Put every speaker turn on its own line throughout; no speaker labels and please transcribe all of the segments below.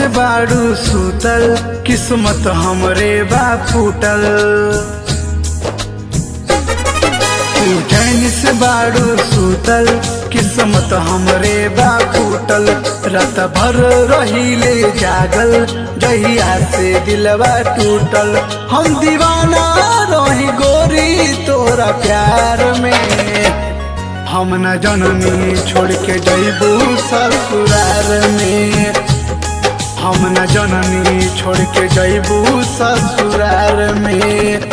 बाड़ू सुतल किस्मत हमरे बा फूटल तू चैन से बाड़ू सुतल किस्मत हमरे बा फूटल रात भर रहिले जागल जहिया से दिलवा टूटल हम दीवाना रही गोरी तोरा प्यार में हम न जननी छोड़ के जैबू ससुरार में हम न जननी छोड़ के जैबू ससुरार में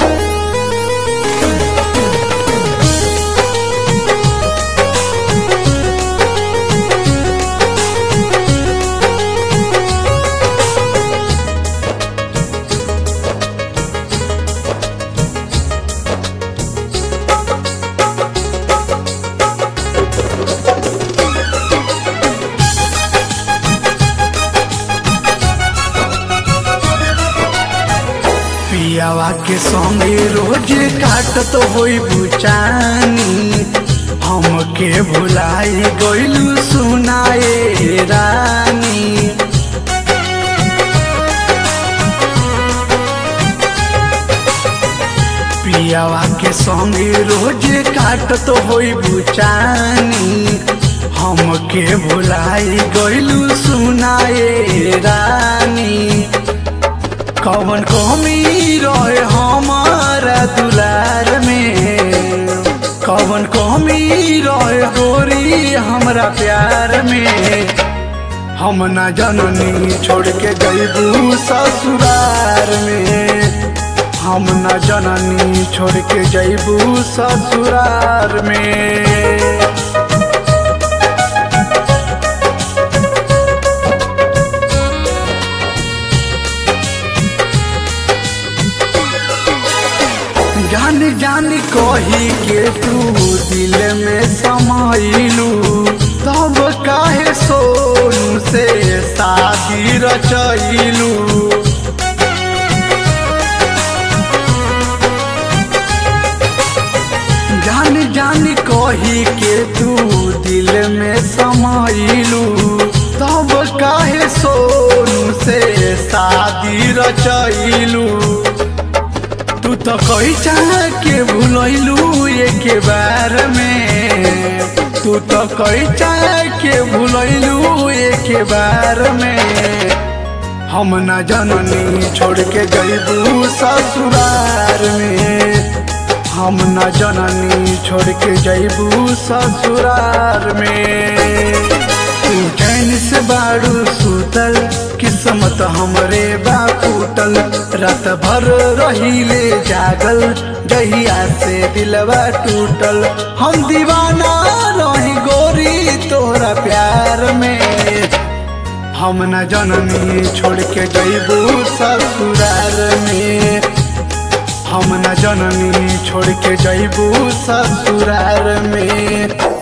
पियावा के संगे रोज काटत होई बुचानी हमके भुलाई गइलू सुनाए रानी पियावा के संगे रोज काटत होई बुचानी हमके भुलाई गइलू सुनाए रानी कौन कमी रहे हमारा दुलार में कौन कमी रहे गोरी हमरा प्यार में हम न जननी छोड़ के जैबू ससुरार में हम न जननी छोड़ के जैबू ससुरार में जान जान कही के तू दिल में समाइलू तब काहे सोनू से शादी रचैलू जान जान कही के तू दिल में समाइलू तब काहे सोनू से शादी रचैलू तू तो कही चाह के भूलैलू एक बार में तू तो कही चाह के भूलैलू एक बार में हम न जननी छोड़ के जैबू ससुरार में हम न जननी छोड़ के जैबू ससुरार में तू चैन से बाड़ू सुतल किस्मत हमरे बा फूटल रात भर रहिले जागल जहिया से दिलवा टूटल हम दीवाना रही गोरी तोरा प्यार में हम न जननी छोड़ के जैबू ससुरार में हम न जननी छोड़ के जैबू ससुरार में